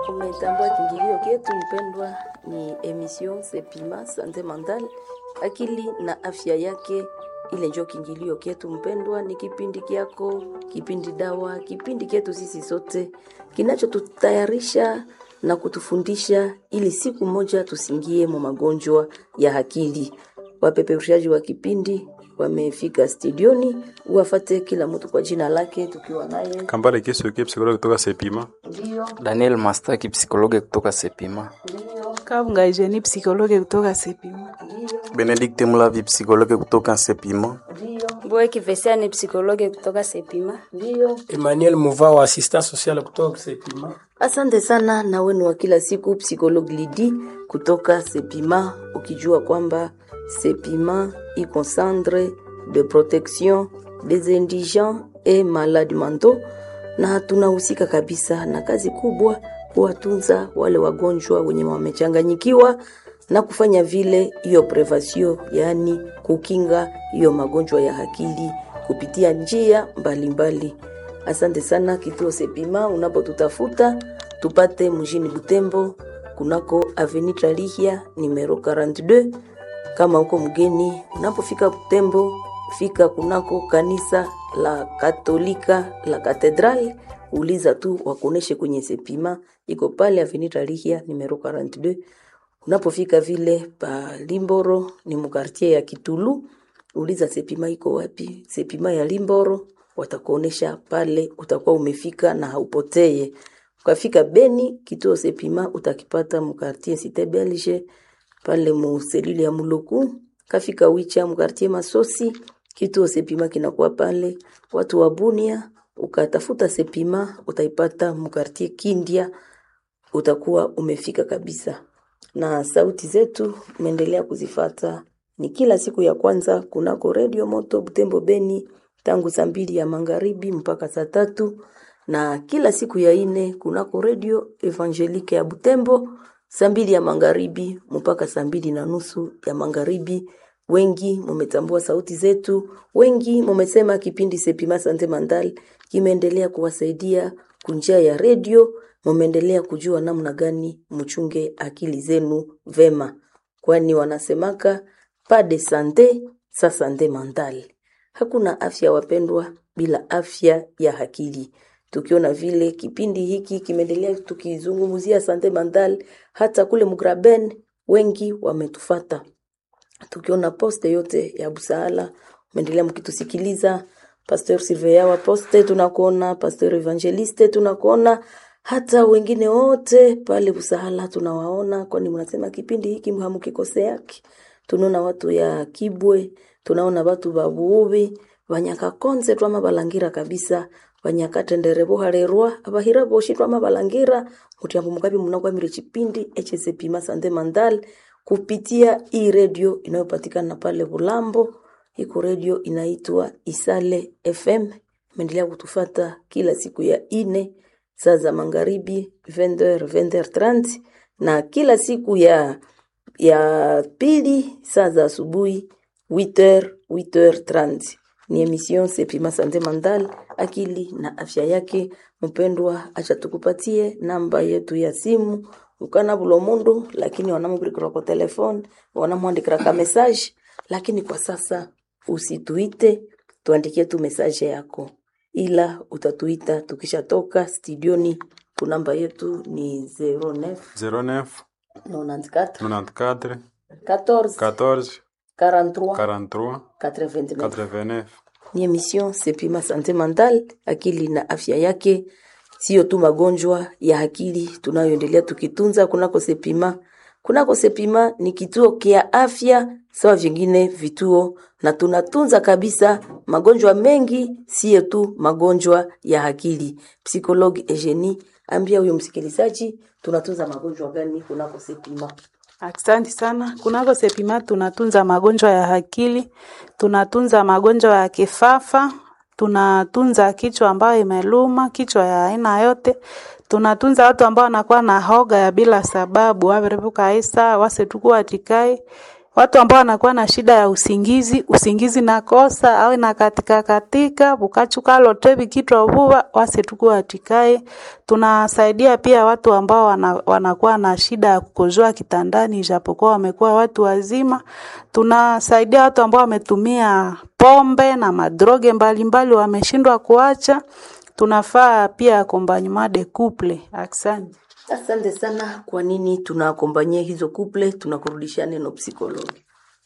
Umetambua kiingilio chetu mpendwa, ni emission Sepima Sante Mental, akili na afya yake. Ile njo kiingilio chetu mpendwa, ni kipindi kyako, kipindi dawa, kipindi chetu sisi sote kinachotutayarisha na kutufundisha ili siku moja tusingie mu magonjwa ya akili. Wapeperushaji wa kipindi wamefika studioni, wafate kila mtu kwa jina lake, tukiwa naye Kambale Kisuki, psikologi kutoka Sepima. ndio Daniel Mastaki, psikologi kutoka Sepima. ndio Kabunga Eugenie, psikologe kutoka Sepima. Benedict Mulavi, psikologi kutoka Sepima. ndio Boe Kivesea ni psikologe kutoka Sepima. ndio Emmanuel Muva wa assistant social kutoka Sepima. Asante sana na wenu wa kila siku psychologue Lidi kutoka Sepima, ukijua kwamba Sepima iko centre de protection des indigents et malades mentaux, na tunahusika kabisa na kazi kubwa kuwatunza wale wagonjwa wenye wamechanganyikiwa na kufanya vile hiyo prevasio, yaani kukinga hiyo magonjwa ya akili kupitia njia mbalimbali mbali. Asante sana kituo Sepima, unapotutafuta tupate mjini Butembo kunako Avenue Tralihia numero 42. Kama uko mgeni, unapofika Butembo, fika kunako kanisa la Katolika la Katedral, uliza tu wakuoneshe kwenye Sepima, iko pale Avenue Tralihia numero 42. Unapofika vile pa Limboro ni mukartie ya Kitulu, uliza Sepima iko wapi? Sepima ya Limboro watakuonesha pale, utakuwa umefika na haupoteye. Ukafika Beni, kituo Sepima utakipata mukartie Cite Belge pale mu selile ya Muluku. Kafika Wicha mukartie Masosi, kituo Sepima kinakuwa pale. Watu wa Bunia, ukatafuta Sepima utaipata mukartie Kindia, utakuwa umefika kabisa. Na sauti zetu umeendelea kuzifata ni kila siku ya kwanza kunako redio moto Butembo Beni tangu saa mbili ya magharibi mpaka saa tatu na kila siku ya ine kunako redio Evangelike ya Butembo saa mbili ya magharibi mpaka saa mbili na nusu ya magharibi. Wengi mumetambua sauti zetu, wengi mumesema kipindi Sepima Sante Mandal kimeendelea kuwasaidia kunjia ya redio, mumeendelea kujua namna gani mchunge akili zenu vema, kwani wanasemaka pas de sante sa sante mental. Hakuna afya wapendwa, bila afya ya akili. Tukiona vile kipindi hiki kimeendelea tukizungumzia sante mental, hata kule Mugraben wengi wametufata. Tukiona poste yote ya Busaala, umeendelea mkitusikiliza. Pastor Silveya wa poste tunakuona, Pastor Evangeliste tunakuona, hata wengine wote pale Busaala tunawaona, kwani mnasema kipindi hiki hamukikoseaki. Tunaona watu ya Kibwe, tunaona watu babuubi banyakakonze twama balangira kabisa banyakatendere boharerwa abahira boshi twama balangira mutyambo mukabi munakwamire chipindi echesepima sante mandal kupitia hii redio inayopatikana pale Bulambo. Iko redio inaitwa Isale FM, imeendelea kutufata kila siku ya ine saa za magharibi 20h 20h30 na kila siku ya ya pili saa za asubuhi 8h 8h30 ni emission Sepima Sante Mandal, akili na afya yake. Mpendwa, acha tukupatie namba yetu ya simu ukana bulo mundu, lakini wanamubirikira kwa telefone wanamwandikira ka message, lakini kwa sasa usituite, tuandikie tu message yako, ila utatuita tukishatoka studioni. Kunamba yetu ni 09 09 94 94 14 14 43 43 89 89. ni emission Sepima Sante Mental, akili na afya yake, sio tu magonjwa ya akili tunayoendelea tukitunza kunako Sepima. Kunako Sepima ni kituo kia afya sawa vingine vituo, na tunatunza kabisa magonjwa mengi, sio tu magonjwa ya akili. Psikologi Eugenie, ambia huyo msikilizaji tunatunza magonjwa gani kunako Sepima? Asante sana. Kunako Sepima tunatunza magonjwa ya akili, tunatunza magonjwa ya kifafa, tunatunza kichwa ambayo imeluma, kichwa ya aina yote. Tunatunza watu ambao wanakuwa na hoga ya bila sababu, waverevuka isa wasetukuwa tikai watu ambao wanakuwa na shida ya usingizi, usingizi nakosa au na katika katika bukachuka lote bikitwa vuva wase tuku atikae. Tunasaidia pia watu ambao wana, wanakuwa na shida ya kukojoa kitandani ijapokuwa wamekuwa watu wazima. Tunasaidia watu ambao wametumia pombe na madroge mbalimbali wameshindwa kuacha. Tunafaa pia accompagnement de couple. Asante. Asante sana. Kwa nini tunaakompanyia hizo couple? Tunakurudishia neno psikologi.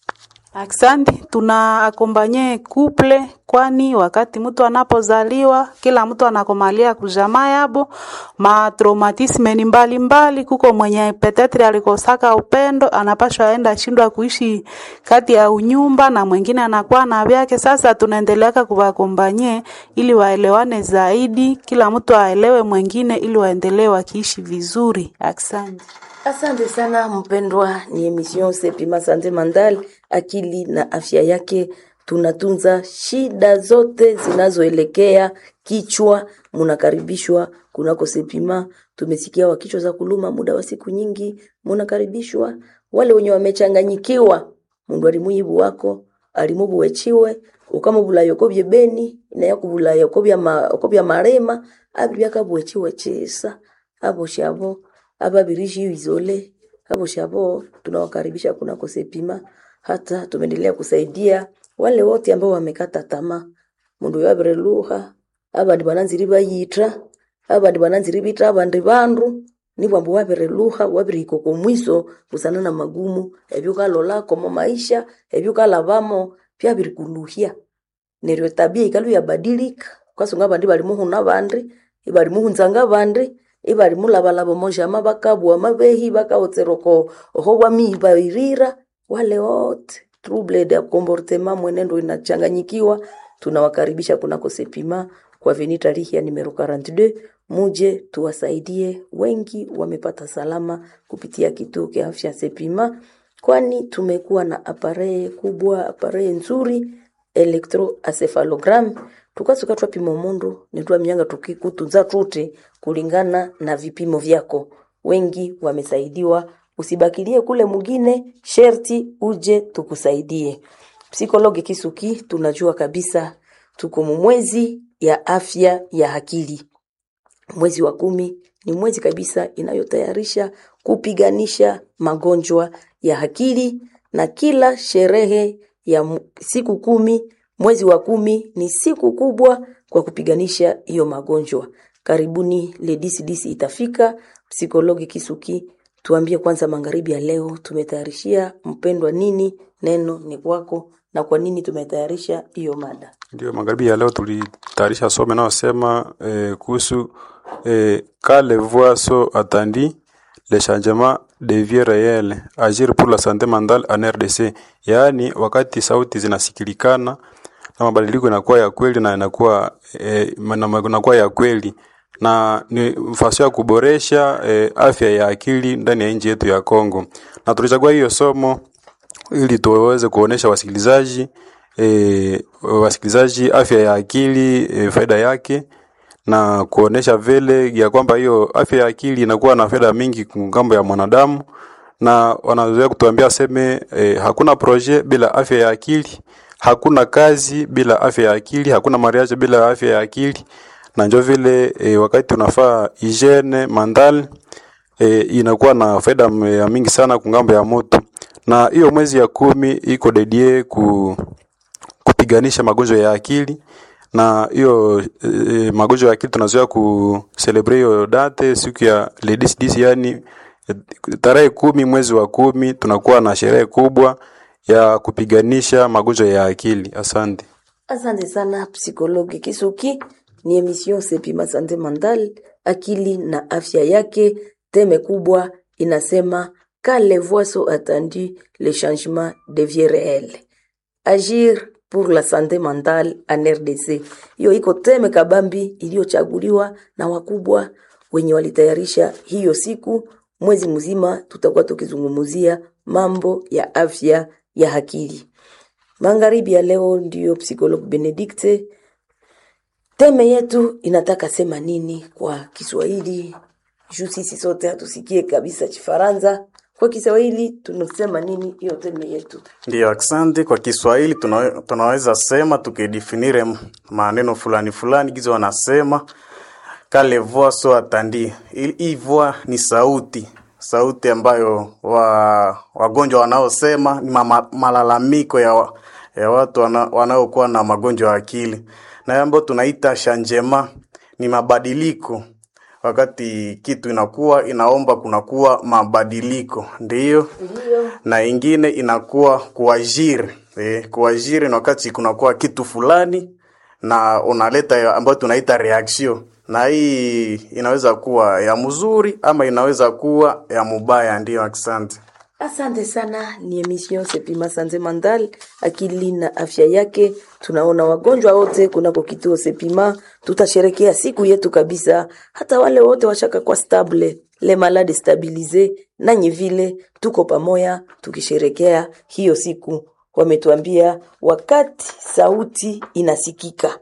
Asante, tuna akombanye couple, kwani wakati mtu anapozaliwa kila mtu anakomalia kujamaa yabo matraumatisme ni mbalimbali. Kuko mwenye petetre alikosaka upendo, anapashwa aenda shindwa kuishi kati ya unyumba, na mwingine anakuwa na vyake. Sasa tunaendeleaka kuwakombanye ili waelewane zaidi, kila mtu aelewe mwingine, ili waendelee wakiishi vizuri. Asante. Asante sana mpendwa, ni emission Sepima Sante Mandal, akili na afya yake. Tunatunza shida zote zinazoelekea kichwa. Munakaribishwa kunako Sepima. Tumesikia wa kichwa za kuluma muda wa siku nyingi, munakaribishwa. Wale wenye wamechanganyikiwa, mundu alimuyibu wako alimubu wechiwe ukamubula yokobye beni naye kubula yokobya ma, okobya marema abibyakabwechiwe chisa abo shabo ababirishi izole abo shabo tunawakaribisha kunako Sepima. Hata tumeendelea kusaidia wale wote ambao wamekata tamaa, mundu yabire luha abandi bananziri bayitra abandi bananziri bitra abandi bandu nibwo ambu wabire luha wabire ikoko mwiso busana na magumu ebyo kalolako mu maisha ebyo kalabamo byabiri kuluhya neryo tabia ikalu yabadilika kwasunga abandi bali muhuna bandi ibali muhunzanga abandi ibali mulabalaba mojama bakabwa mabehi bakaotseroko oho bwami bairira wale wote trouble de comportement mwenendo inachanganyikiwa tunawakaribisha kunako Sepima kwa venita rihia numero 42 muje tuwasaidie wengi wamepata salama kupitia kituo cha afya Sepima kwani tumekuwa na apareye kubwa apareye nzuri electroencephalogram tukasuka twapima mundu nitwamyanga tukikutunza tuti kulingana na vipimo vyako wengi wamesaidiwa usibakilie kule mwingine sherti uje tukusaidie psikologi kisuki tunajua kabisa tuko mwezi ya afya ya akili mwezi wa kumi ni mwezi kabisa inayotayarisha kupiganisha magonjwa ya akili na kila sherehe ya mu- siku kumi mwezi wa kumi ni siku kubwa kwa kupiganisha hiyo magonjwa karibuni ledisi itafika psikologi kisuki tuambie kwanza magharibi ya leo tumetayarishia mpendwa nini neno ni kwako na kwa nini tumetayarisha hiyo mada Ndio, magharibi ya leo tulitayarisha somo inayosema eh, kuhusu eh, quand les voix sont attendues le changement devient réel agir pour la santé mentale en RDC, yaani wakati sauti zinasikilikana na mabadiliko inakuwa ya kweli na inakuwa eh, na inakuwa ya kweli na ni mfasi ya kuboresha eh, afya ya akili ndani ya nchi yetu ya Kongo, na tulichagua hiyo somo ili tuweze kuonesha wasikilizaji e, wasikilizaji afya ya akili e, faida yake na kuonesha vile ya kwamba hiyo afya ya akili inakuwa na faida mingi ngambo ya mwanadamu, na wanazoea kutuambia seme e, hakuna projet bila afya ya akili, hakuna kazi bila afya ya akili, hakuna mariage bila afya ya akili, na njo vile e, wakati unafaa hygiene mental e, inakuwa na faida m- ya mingi sana kungambo ya moto, na hiyo mwezi ya kumi iko dedie ku kupiganisha magonjwa ya akili na hiyo e, magonjwa ya akili tunazoea ku celebrate hiyo date siku ya ladies dis yani e, tarehe kumi mwezi wa kumi tunakuwa na sherehe kubwa ya kupiganisha magonjwa ya akili. Asante. Asante sana psikologi Kisuki. Ni emission Sepima Sante Mental, akili na afya yake. Teme kubwa inasema quand les voix sont attendues, le changement devient réel. Agir pour la santé mentale en RDC. Hiyo iko teme kabambi iliyochaguliwa na wakubwa wenye walitayarisha hiyo siku. Mwezi mzima tutakuwa tukizungumzia mambo ya afya ya akili. Magharibi ya leo ndiyo psychologue Benedicte. Teme yetu inataka sema nini kwa Kiswahili? Juu sisi sote hatusikie kabisa Kifaransa. Kwa Kwa Kiswahili tunasema nini hiyo terme yetu? Ndiyo, asante. Kwa Kiswahili tuna, tunaweza sema tukidefinire m- maneno fulani fulani gizo wanasema kale voix so atandi. Hii voix ni sauti, sauti ambayo wa, wagonjwa wanaosema ni mama, malalamiko ya, wa- ya watu wana, wanaokuwa na magonjwa ya akili, na ambayo tunaita changement ni mabadiliko wakati kitu inakuwa inaomba kunakuwa mabadiliko, ndiyo na ingine inakuwa kuajiri eh, kuajiri ni wakati kunakuwa kitu fulani na unaleta ya- ambayo tunaita reaction, na hii inaweza kuwa ya mzuri ama inaweza kuwa ya mubaya. Ndiyo, asante. Asante sana, ni emission Sepima Sante Mandal, akili na afya yake. Tunaona wagonjwa wote kunako kituo Sepima, tutasherekea siku yetu kabisa, hata wale wote washaka kwa stable le malade stabilize, nanyi vile tuko pamoja tukisherekea hiyo siku. Wametuambia wakati sauti inasikika,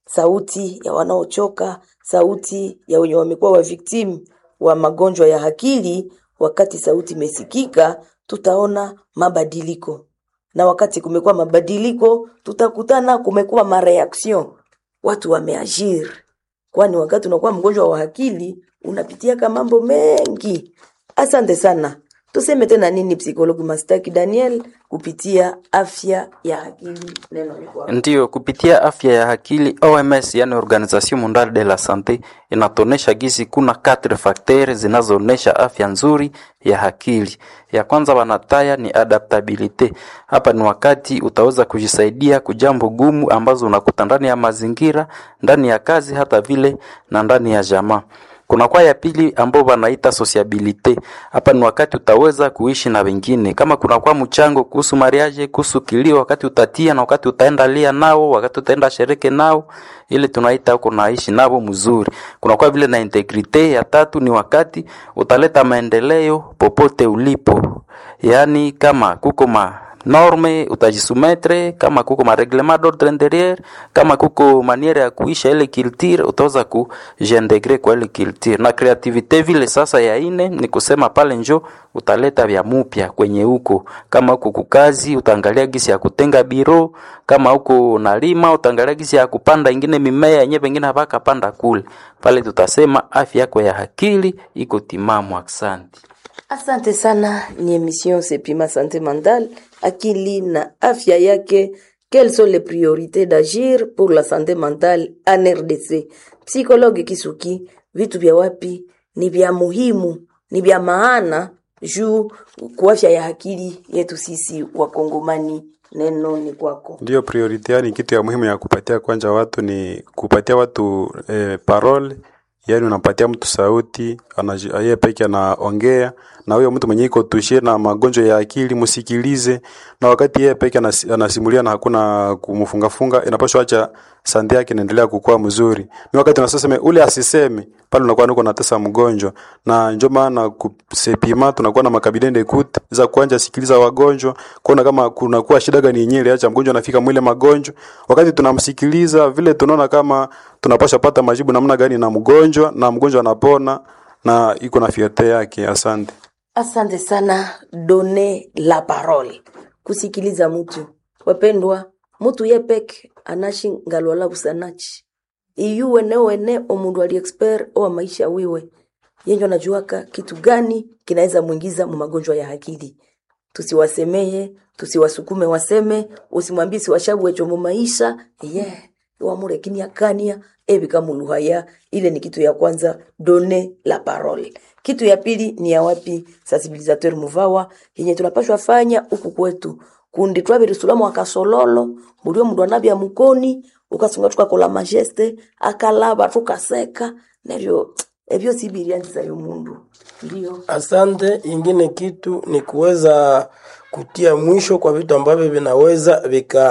sauti ya wanaochoka, sauti ya wenye wamekuwa wa victim wa magonjwa ya akili. Wakati sauti imesikika, tutaona mabadiliko, na wakati kumekuwa mabadiliko, tutakutana kumekuwa mareaction, watu wameagir, kwani wakati unakuwa mgonjwa wa akili unapitiaka mambo mengi. Asante sana. Tuseme tena nini, psikologi Mastaki Daniel, kupitia afya ya akili? Neno ni kwako. Ndiyo, kupitia afya ya akili OMS, yani Organisation Mondiale de la Sante, inatonesha gizi kuna quatre facteurs zinazoonesha afya nzuri ya akili. Ya kwanza wanataya ni adaptabilite. Hapa ni wakati utaweza kujisaidia kujambo gumu ambazo unakuta ndani ya mazingira, ndani ya kazi, hata vile na ndani ya jamaa. Kuna kwa ya pili ambao wanaita sociabilite. Hapa ni wakati utaweza kuishi na wengine, kama kuna kwa mchango kuhusu mariage, kuhusu kilio, wakati utatia na wakati utaenda lia nao, wakati utaenda shereke nao, ile tunaita huko naishi nao mzuri. Kuna kwa vile na integrite. Ya tatu ni wakati utaleta maendeleo popote ulipo, yaani kama kuko ma norme utajisumetre, kama kuko mareglement d'ordre intérieur, kama kuko maniere ya kuisha ile culture utaweza kujiintegre kwa ile culture. Na creativite vile sasa ya ine ni kusema pale njo utaleta vya mupya kwenye huko, kama huko kukazi utaangalia gisi ya kutenga biro, kama huko nalima utaangalia gisi ya kupanda ingine mimea yenyewe pengine hapaka panda kule pale, tutasema afya yako ya akili iko timamu. Asante. Asante sana, ni emission Sepima Sante Mandal, akili na afya yake. Quelles sont les priorités d'agir pour la santé mentale en RDC? Psychologue Kisuki, vitu vya wapi ni vya muhimu, ni vya maana juu kwa afya ya akili yetu sisi Wakongomani. Neno ni kwako. Ndiyo priority, yani kitu ya muhimu ya kupatia kwanja watu ni kupatia watu eh, parole, yani unapatia mtu sauti, anaji- yeye peke anaongea na huyo mtu mwenye iko tushe na magonjwa ya akili, msikilize, na wakati yeye peke anasi- anasimulia na hakuna kumfungafunga, inapaswa acha sande yake inaendelea kukua mzuri. Ni wakati unasema ule asiseme pale, unakuwa niko natesa mgonjwa, na ndio maana kusepima tunakuwa na makabidende kuti za kuanja sikiliza wagonjwa, kuona kama kunakuwa shida gani yenyewe acha mgonjwa anafika mwile magonjwa. Wakati tunamsikiliza vile, tunaona kama tunapasha pata majibu namna gani na mgonjwa, na mgonjwa anapona na iko na fiate yake. Asante. Asante sana, done la parole, kusikiliza mtu. Wapendwa, mtu yepeke anashi ngalwala busanachi iyo wene wene omundu ali expert owa maisha wiwe yenjo anajuaka kitu gani kinaweza mwingiza mu magonjwa ya akili. Tusiwasemeye, tusiwasukume waseme, usimwambie siwashabwecho mu maisha yeah wamurekinia kania ebika muluhaya. Ile ni kitu ya kwanza, done la parole. Kitu ya pili ni ya wapi? Sensibilisateur muvawa yenye tunapashwa fanya huku kwetu kundi twabiri sulamu akasololo mulio mundu anabya mukoni ukasunga tukakola majeste akalaba tukaseka nevyo evyo sibirianziza yo mundu ndio Asante. Ingine kitu ni kuweza kutia mwisho kwa vitu ambavyo vinaweza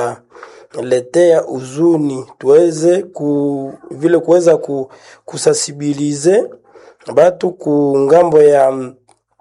vikaletea uzuni, tuweze ku, vile kuweza ku, kusasibilize batu ku ngambo ya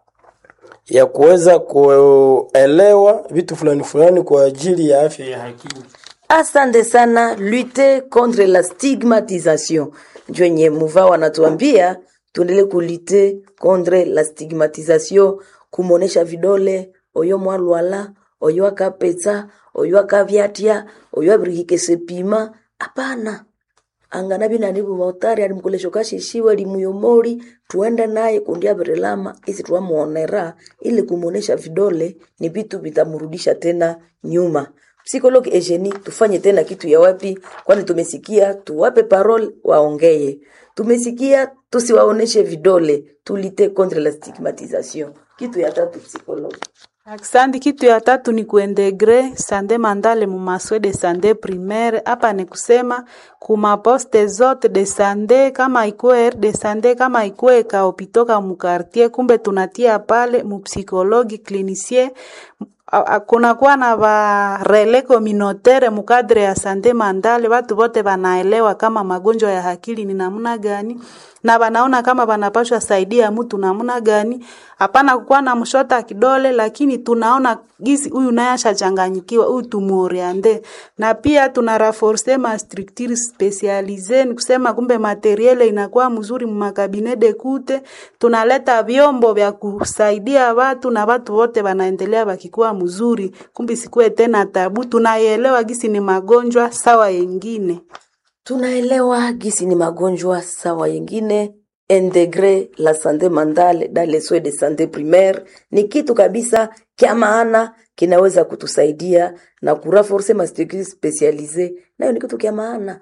ya kuweza kuelewa vitu fulani fulani kwa ajili ya afya ya akili. Asante sana, lutter contre la stigmatisation. Ndio yenye muva wanatuambia tuendelee kulite contre la stigmatisation kumwonesha vidole oyo mwalwala oyo akapetsa oyo akavyatya oyo abirihike sepima hapana angana binani bubotari ali mkolesho kashishiwe limuyomori tuende naye kundi abirilama isi twamuonera ili kumuonesha vidole ni vitu vitamrudisha tena nyuma psikologi ejeni tufanye tena kitu ya wapi kwani tumesikia tuwape parole waongeye tumesikia tusiwaoneshe vidole tulite contre la stigmatisation kitu ya tatu psikologi Aksandi, kitu ya tatu ni kuintegre sande mandale mu maswe de sande primaire. Hapa ni kusema kuma poste zote de sande, kama ikuwe de sande, kama ikuwe kaopitoka mu quartier, kumbe tunatia pale mu psikologi clinicien kunakuwa na ba relais communautaire mukadre ya sante mandale, watu wote wanaelewa kama magonjwa ya akili ni namna gani na wanaona kama wanapashwa saidia mtu namna gani. Hapana kukuwa na mshota kidole, lakini tunaona gisi huyu naye ashachanganyikiwa, huyu tumuoriente. Na pia tuna renforcer ma structure specialise, ni kusema kumbe materiele inakuwa mzuri mu makabine de kute, tunaleta vyombo vya kusaidia watu na watu wote wanaendelea wakikuwa mzuri, kumbe sikuwe tena tabu, tunaielewa gisi ni magonjwa sawa yengine. tunaelewa gisi ni magonjwa sawa yengine integre la sante mentale dans les soins de sante primaire ni kitu kabisa kya maana kinaweza kutusaidia na kuraforce mastructure specialise nayo ni kitu kya maana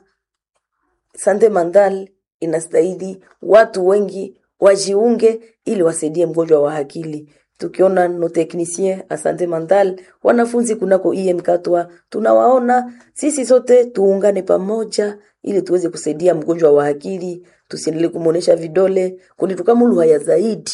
sante mentale inastahili watu wengi wajiunge ili wasaidie mgonjwa wa akili tukiona no technicien a sante mentale wanafunzi kunako IM katwa tunawaona sisi sote tuungane pamoja ili tuweze kusaidia mgonjwa wa akili tusiendelee kumuonesha vidole kundi tukamuluhaya zaidi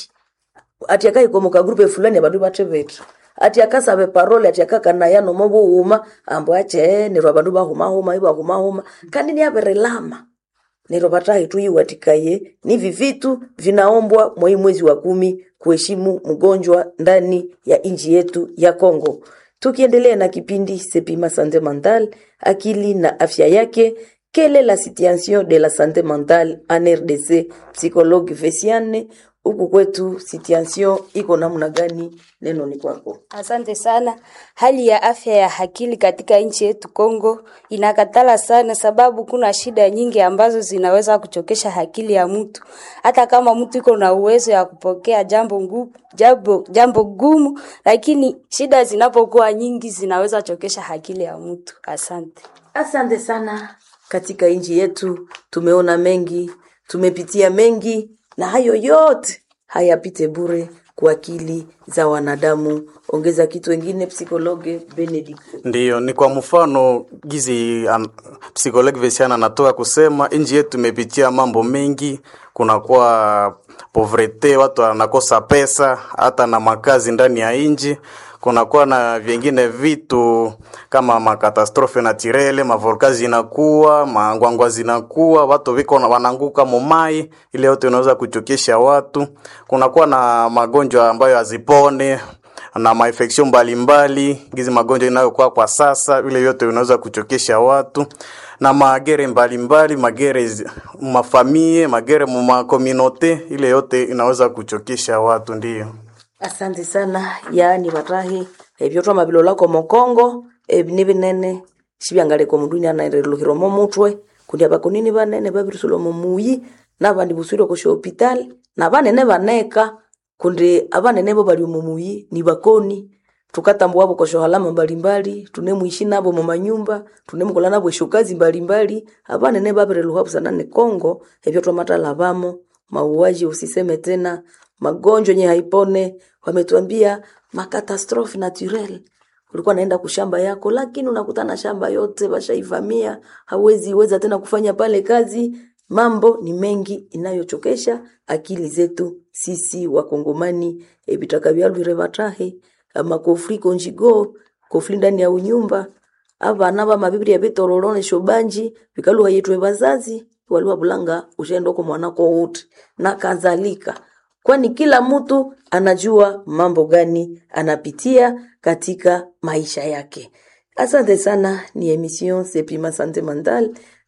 ati akaikomoka grupe fulani abandu batebetra ati akasabe parole ati akakanayano mobuhuma ambo ache nerwo abandu bahumahuma ibahumahuma kandi ni aberelama nero batahi tuiwatikaye nivi vitu vinaombwa mwai mwezi wa kumi kuheshimu mgonjwa ndani ya nchi yetu ya Kongo. Tukiendelea na kipindi Sepima Sante Mental, akili na afya yake, quelle est la situation de la santé mentale en RDC? Psychologue Vesiane, huku kwetu situation iko namna gani? Neno ni kwako. Asante sana. Hali ya afya ya akili katika nchi yetu Kongo inakatala sana, sababu kuna shida nyingi ambazo zinaweza kuchokesha akili ya mtu, hata kama mtu iko na uwezo ya kupokea jambo ngumu, jambo, jambo gumu, lakini shida zinapokuwa nyingi zinaweza chokesha akili ya mtu. Asante. Asante sana. Katika nchi yetu tumeona mengi, tumepitia mengi, na hayo yote hayapite bure kwa akili za wanadamu. Ongeza kitu wengine, psikologe Benedict. Ndiyo, ni kwa mfano gizi an, psikologi Vesiana anatoka kusema nchi yetu imepitia mambo mengi, kunakuwa povrete, watu wanakosa pesa hata na makazi ndani ya nchi kunakuwa na vingine vitu kama makatastrofe naturele, mavolka zinakuwa, mangwangwa zinakuwa, watu viko na- wananguka mumai, ile yote inaweza kuchokesha watu. Kunakuwa na magonjwa ambayo hazipone na mainfection mbalimbali, gizi magonjwa inayokuwa kwa sasa, ile yote inaweza kuchokesha watu na magere mbalimbali, magere zi- mafamie, magere mumakominote, ile yote inaweza kuchokesha watu, ndiyo. Asante sana yaani batahi ebyo twama bilolako mokongo ebi ni binene shibyangaleko mundu anaereluhiromo mutwe kundi abakonini banene babirisulomo muyi nabandi buswire kusha hospital na banene baneka kundi abanene bo bali mumuyi ni bakoni tukatambua abo kosho halama mbalimbali tunemwishi nabo mu manyumba tunemukola nabo eshokazi mbalimbali abanene babireluha busana ne Kongo ebyo twamatala bamo mauaji usiseme tena magonjwa yenye haipone wametuambia makatastrofe naturel ulikuwa naenda kushamba yako lakini unakutana shamba yote washaivamia hauwezi weza tena kufanya pale kazi mambo ni mengi inayochokesha akili zetu sisi wakongomani ebitaka byalwire batahe amakofri konjigo kofri ndani ya unyumba abana bamabiblia bitororone shobanji bikaluha yetwe bazazi waliwa bulanga ushendoko mwanako wote na kadhalika kwani kila mtu anajua mambo gani anapitia katika maisha yake asante sana ni emission sepima sante mental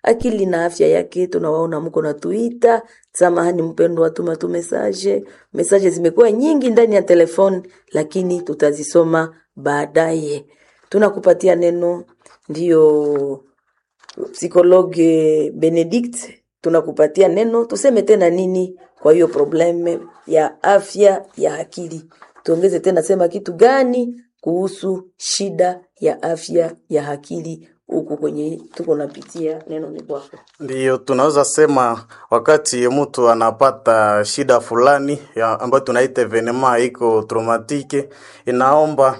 akili na afya yake. Tunawaona mko na tuita, samahani mpendwa, tuma tu message. Message zimekuwa nyingi ndani ya telefoni, lakini tutazisoma baadaye. Tunakupatia neno, ndiyo psikologe Benedict, tunakupatia neno, tuseme tena nini kwa hiyo probleme ya afya ya akili. Tuongeze tena, sema kitu gani kuhusu shida ya afya ya akili huku kwenye tuko napitia, neno ni kwako. Ndiyo, tunaweza sema wakati mtu anapata shida fulani ya ambayo tunaita evenema iko traumatike, inaomba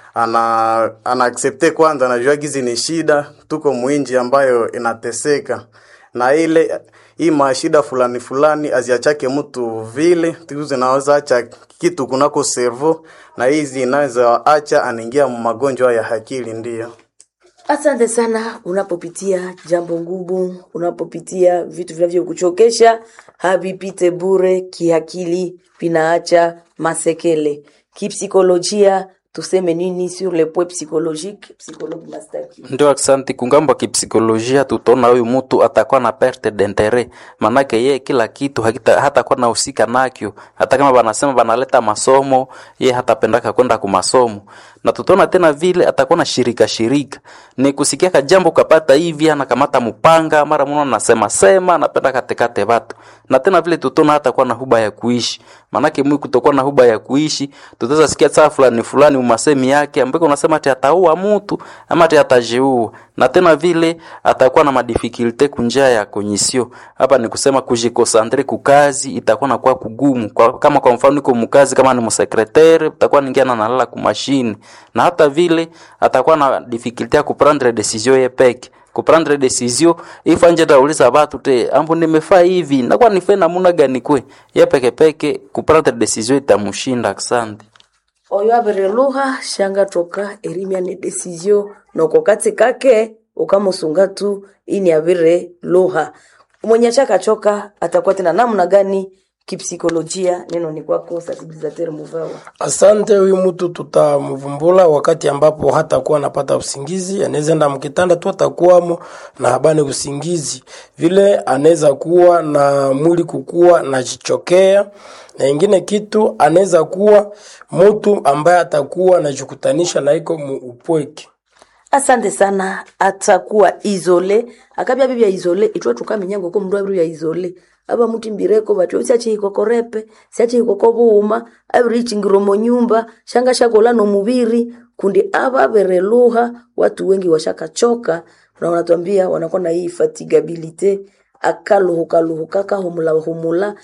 ana ana accepte kwanza, anajua gizi ni shida, tuko mwinji ambayo inateseka na ile hii mashida fulani fulani aziachake mtu vile tu zinaweza acha kitu kunako servo, na hizi inaweza acha anaingia magonjwa ya akili. Ndiyo. Asante sana. Unapopitia jambo ngumu, unapopitia vitu vinavyokuchokesha, havipite bure. Kiakili vinaacha masekele. Kipsikolojia tuseme nini sur le point psychologique? Psychologue Mastaki. Ndio, aksanti. Kungambo kipsikolojia, tutaona huyu mtu atakuwa na perte d'interet, manake yeye kila kitu hakita, hatakuwa na husika nakyo. Hata kama banasema banaleta masomo, yeye hatapendaka kwenda ku masomo, na tutaona tena vile atakuwa na shirika shirika, ni kusikia ka jambo kapata hivi, anakamata mupanga, mara mwana anasema sema, anapenda katekate watu, na tena vile tutaona hatakuwa na huba ya kuishi, manake mwi kutokuwa na huba ya kuishi, tutaweza sikia saa fulani fulani umasemi yake ambako unasema ati ataua mtu ama ati atajiua, na tena vile atakuwa na madifikulte kunjia ya konyisio. Hapa ni kusema kujikosantre kukazi itakuwa na kwa kugumu kwa, kama kwa mfano iko mkazi kama ni msekretari utakuwa ningia na nalala ku machine, na hata vile atakuwa na difficulty ya kuprendre decision ye peke kuprendre decision ifa nje tauliza watu te ambo nimefaa hivi nakuwa nife namuna gani kwe ye peke peke kuprendre decision itamshinda. Asante. oyo abere lugha shanga toka erimya ne desizio noko kati kake ukamusunga tu ini abere lugha mwenye achakachoka atakuwa tena namna gani kipsikolojia neno ni kwako sensibilisateur muvawa Asante. Huyu mtu tutamvumbula wakati ambapo hatakuwa anapata usingizi, anaweza enda mkitanda tu atakuwamo na habani usingizi, vile anaweza kuwa na mwili kukua na jichokea, na ingine kitu anaweza kuwa mtu ambaye atakuwa anajikutanisha na iko mu upweke. asante sana atakuwa isole akabya bibya isole itwe tukaminyango ko mndu abiri ya isole aba mutimbireko batyo siachihikokorepe siachihikoko buuma abirichingiro mo nyumba shanga shakola no mubiri kundi aba bereluha watu wengi washakachoka na wanatuambia wanakuwa na hii fatigabilite akaluhukaluhuka kahumula humula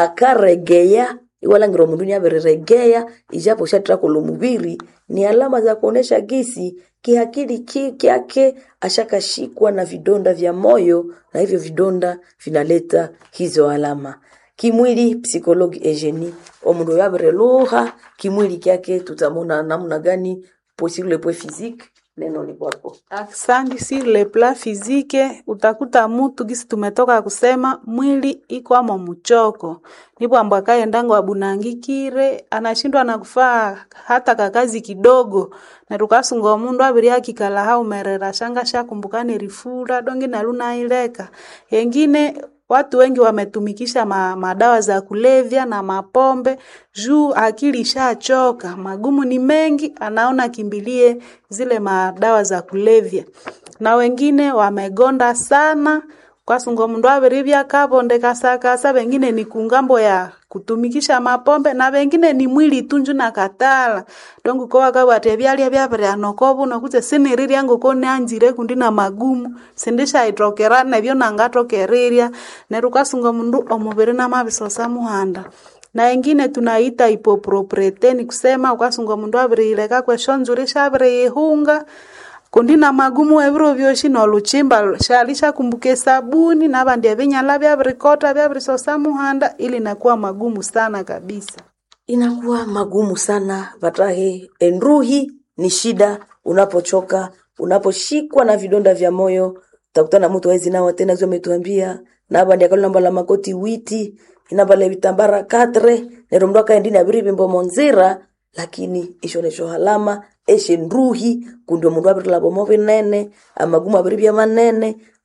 akaregeya iwalangiro mundu niabereregeya ijapo shatrakolo mubiri ni alama za kuonesha gisi kiakili ki kyake ashakashikwa na vidonda vya moyo na hivyo vidonda vinaleta hizo alama kimwili psikologi Eugenie omundu yabere lugha kimwili kyake tutamona namna gani posir le point physique neno ni kwako Asante. Sur le plan physique, utakuta mutu gisi tumetoka kusema mwili iko amo mchoko, nipo ambo akaendango abunangikire anashindwa na kufaa hata kakazi kidogo, na tukasunga mundu abiri akikala haumerera shanga shakumbukane rifura dongi naluna ileka yengine Watu wengi wametumikisha ma, madawa za kulevya na mapombe juu akili ishachoka, magumu ni mengi, anaona kimbilie zile madawa za kulevya, na wengine wamegonda sana kwasungo mundu avirivya kabonde kasakasa, wengine ni kungambo ya kutumikisha mapombe na wengine ni mwili tunju na katala dongu ko wakawate vyalya vyavira nokovu nokuze sinirirya ngoko nanjire kundi na magumu sindisha itokera nevyo nangatokerirya neru kasunga mundu omuviri na mavisosa muhanda na ingine tunaita ipopropriete ni kusema ukasunga mundu avirileka kwesho nzuri shaviriihunga kundi na magumu eviro vyoshi noluchimba shalisha kumbuke sabuni na vandia vinyala vyavirikota vyavirisosa muhanda ili nakuwa magumu sana kabisa inakuwa magumu sana vatahe enruhi ni shida unapochoka unaposhikwa na vidonda vya moyo utakutana mtu wezi nawa tena zio ametuambia nabandiakalo namba la makoti witi inabale vitambara katre nero mndu akaendini abiri vimbo monzira lakini ishonesho halama eshe nruhi kundio mundu abiri labo mo vinene amagumu abiri vya manene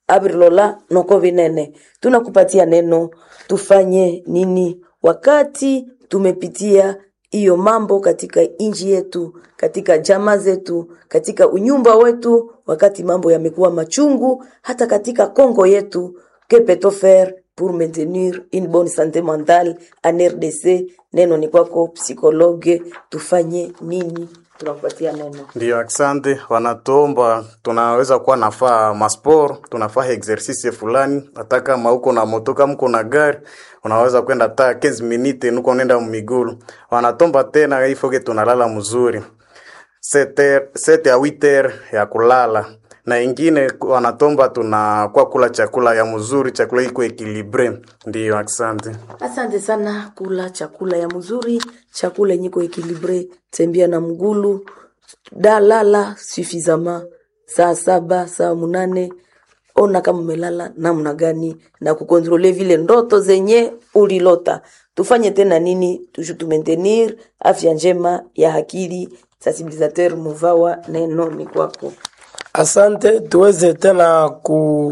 abrilola noko vinene tunakupatia neno tufanye nini wakati tumepitia hiyo mambo katika nchi yetu katika jamaa zetu katika unyumba wetu wakati mambo yamekuwa machungu hata katika kongo yetu que peut-on faire pour maintenir une bonne santé mentale en RDC neno ni kwako psikologe tufanye nini tunakupatia neno Ndio, asante. Wanatuomba tunaweza kuwa nafaa masport, tunafaa exercice fulani, hata kama uko na moto, kama uko na gari unaweza kwenda hata 15 minute nuko nenda migulu. Wanatomba tena ifoke tunalala mzuri 7 ya 8 ya kulala na ingine wanatomba tunakuwa kula chakula ya mzuri, chakula iko ekilibre. Ndio, asante. Asante sana, kula chakula ya mzuri, chakula yenye ko ekilibre, tembea na mgulu, dalala suffisamment, saa saba saa munane, ona kama umelala namna gani na kukontrole vile ndoto zenye ulilota. Tufanye tena nini tuju tu maintenir afya njema ya akili. Sensibilisateur Muvawa, neno ni kwako. Asante, tuweze tena ku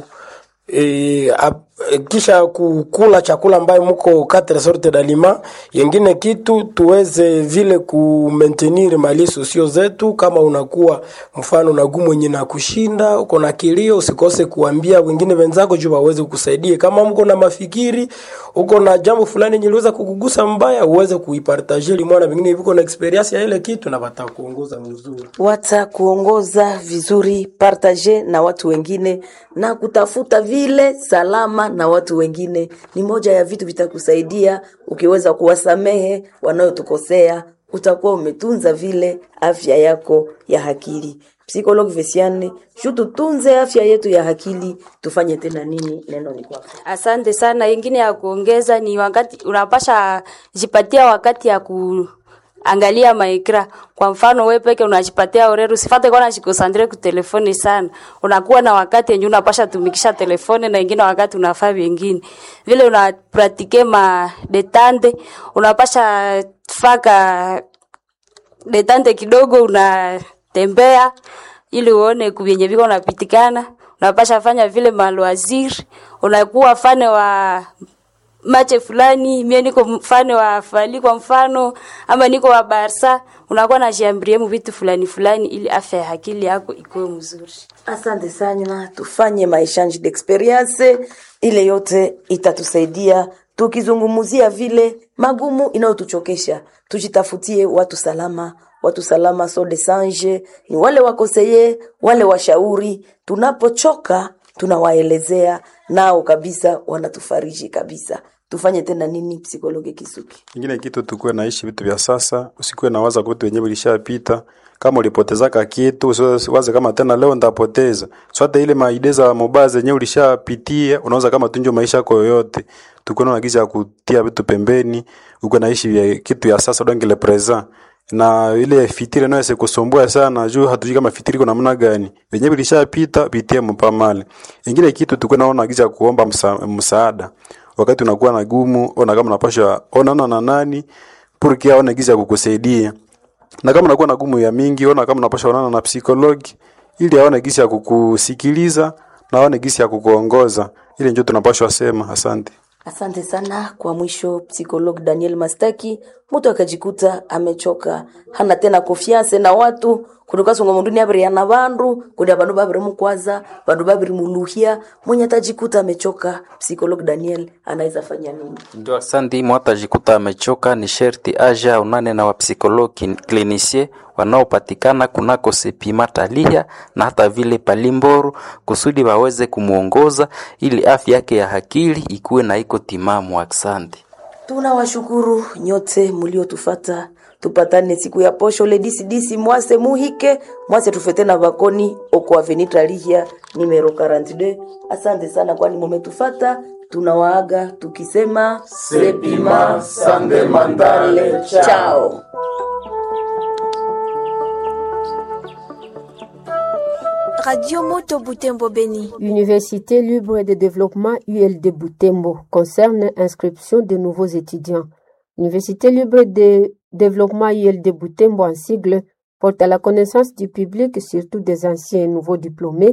e, ap, e, kisha kukula chakula ambayo muko quatre sorte d'aliment. Yengine kitu tuweze vile ku maintenir mali sosio zetu. Kama unakuwa mfano na gumu mwenye na kushinda, uko na kilio, usikose kuambia wengine wenzako juu waweze kukusaidia. Kama mko na mafikiri, uko na jambo fulani nyiliweza kukugusa mbaya, uweze kuipartager limwana vingine viko na experience ya ile kitu na watakuongoza mzuri. watakuongoza vizuri, partage na watu wengine na kutafuta vile salama na watu wengine. Ni moja ya vitu vitakusaidia ukiweza kuwasamehe wanaotukosea, utakuwa umetunza vile afya yako ya akili. Psychologue Vesiane, shu tutunze afya yetu ya akili, tufanye tena nini? Neno ni kwako. Asante sana. Ingine ya kuongeza ni wakati unapasha jipatia wakati ya ku angalia maekra. Kwa mfano wewe peke unajipatia orero, usifate kwa unajikosandre ku telefoni sana. Unakuwa na wakati yenye unapasha tumikisha telefoni na ingine wakati unafaa vingine. Vile una pratike ma detande, unapasha faka detante kidogo unatembea ili uone kuvyenye viko unapitikana. Unapasha fanya vile maloaziri, unakuwa fane wa mache fulani, mie niko mfano wa Fali kwa mfano, ama niko wa Barsa, unakuwa na jiambrie mu vitu fulani fulani, ili afya ya akili yako ikuwe mzuri. Asante sana, tufanye maishange d'experience, ile yote itatusaidia tukizungumzia vile magumu inayotuchokesha, tujitafutie watu salama. Watu salama so de sange ni wale wakoseye, wale washauri. Tunapochoka tunawaelezea nao kabisa, wanatufariji kabisa. Tufanye tena nini, psikologe Kisuki? Ingine kitu tukuwe naishi vitu vya sasa, usikuwe na waza vitu wenyewe vilishapita. Kama ulipotezaka kitu usiwaze kama tena leo ndapoteza. So hata ile maide za mobile zenyewe ulishapitia, unaweza kama tunjo maisha yako yoyote. Tukuwe na giza ya kutia vitu pembeni, uko naishi vya kitu ya sasa donc le présent. Na ile fitiri nayo isikusumbua sana, juu hatujui kama fitiri iko namna gani. Wenyewe vilishapita, pitie mpamale. Ingine kitu tukuwe naona giza ya kuomba msa, msaada wakati unakuwa na gumu, ona kama unapasha onana na nani purki aone giza ya kukusaidia. Na kama unakuwa na gumu ya mingi, ona kama unapasha onana na psikologi ili aone giza ya kukusikiliza na aone giza ya kukuongoza. Ile ndio tunapaswa sema. Asante. Asante sana. Kwa mwisho, psikolog Daniel Mastaki, mtu akajikuta amechoka, hana tena konfiance na watu kunukasonga munduni abiriana bandu kundi bandu babiri mukwaza bandu babiri muluhia mwenye atajikuta amechoka, psikolog Daniel anaweza fanya nini? Ndio, asante. Mwata jikuta amechoka, ni sherti aja unane na wapsikologi klinisie wanaopatikana kunako Sepima Talia na hata vile Palimboru kusudi waweze kumuongoza ili afya yake ya akili ikuwe na iko timamu. Asante. Tunawashukuru nyote mliotufata, tupatane siku ya posho le disi disi mwase muhike mwase tufete na bakoni oko avenue Lihia numero 42. Asante sana kwani mumetufata. Tunawaaga tukisema sepima sande mandale chao. Radio Moto Butembo Beni. Université libre de développement ULD Butembo concerne inscription de nouveaux étudiants. Université libre de développement ULD Butembo en sigle porte à la connaissance du public, surtout des anciens et nouveaux diplômés,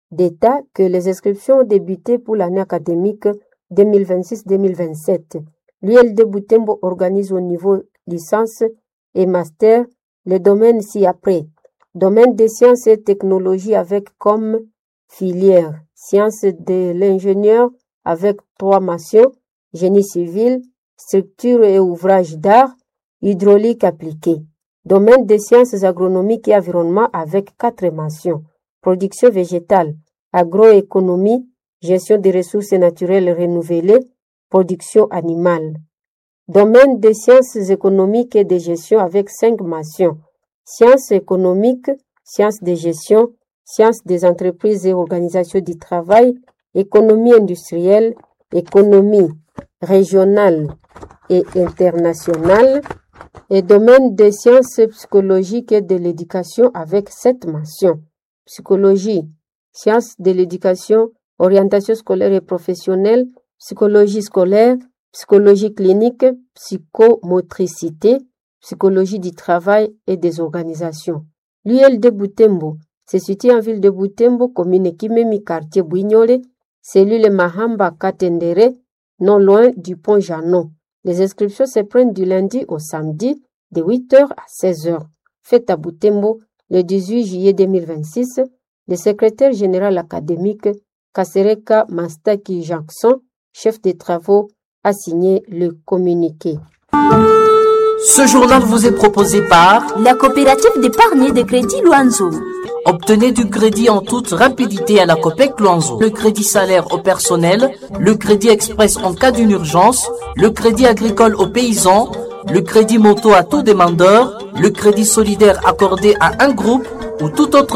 d'État que les inscriptions ont débuté pour l'année académique 2026-2027. L'ULD Boutembo organise au niveau licence et master les domaines ci-après. Domaine des sciences et technologies avec comme filière sciences de l'ingénieur avec trois mentions, génie civil, structure et ouvrages d'art, hydraulique appliquée. Domaine des sciences agronomiques et environnement avec quatre mentions. Production végétale, agroéconomie, gestion des ressources naturelles renouvelées, production animale. Domaine des sciences économiques et de gestion avec cinq mentions. Sciences économiques, sciences de gestion, sciences des entreprises et organisations du travail, économie industrielle, économie régionale et internationale, et domaine des sciences psychologiques et de l'éducation avec sept mentions. Psychologie, sciences de l'éducation, orientation scolaire et professionnelle, psychologie scolaire, psychologie clinique, psychomotricité, psychologie du travail et des organisations. L'UL de Boutembo se situe en ville de Boutembo, commune Kimemi, quartier Bouignolé, cellule Mahamba Katendere, non loin du pont Janon. Les inscriptions se prennent du lundi au samedi de 8h à 16h. Fête à Boutembo le 18 juillet 2026. Le secrétaire général académique Kasereka Mastaki Jackson, chef des travaux, a signé le communiqué. Ce journal vous est proposé par la coopérative d'épargne et de crédit Loanzo. Obtenez du crédit en toute rapidité à la COPEC Loanzo. Le crédit salaire au personnel, le crédit express en cas d'une urgence, le crédit agricole aux paysans, le crédit moto à tout demandeur, le crédit solidaire accordé à un groupe ou tout autre